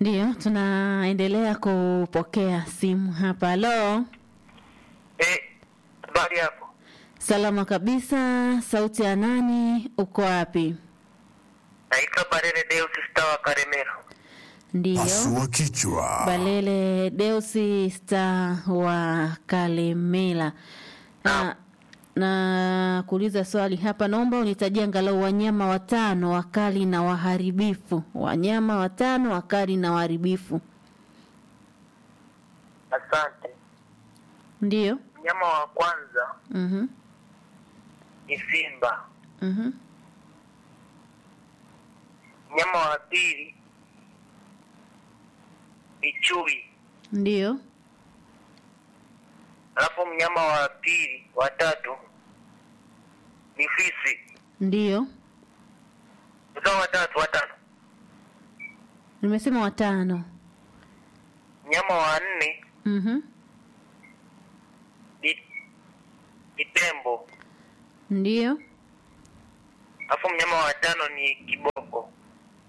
Ndiyo, tunaendelea kupokea simu hapa. Halo, Eh, habari hapo? salama kabisa. Sauti ya nani? Uko wapi? Naitwa Barere Deus Star wa Karemera. Ndiyo, Pasua kichwa. Balele Deusi Star wa Kalemela. Na, na kuuliza swali hapa, naomba unitajie angalau wanyama watano wakali na waharibifu. Wanyama watano wakali na waharibifu. Asante. Ndiyo. Mnyama wa kwanza Mhm. ni simba. Mhm. Mnyama wa pili ni chui. Ndiyo. Alafu mnyama wa pili wa tatu ni fisi. Ndiyo. Sasa watatu watano. Nimesema watano. Mnyama wa nne Mhm. ni ni tembo. Ndiyo. Alafu mnyama wa tano ni kibo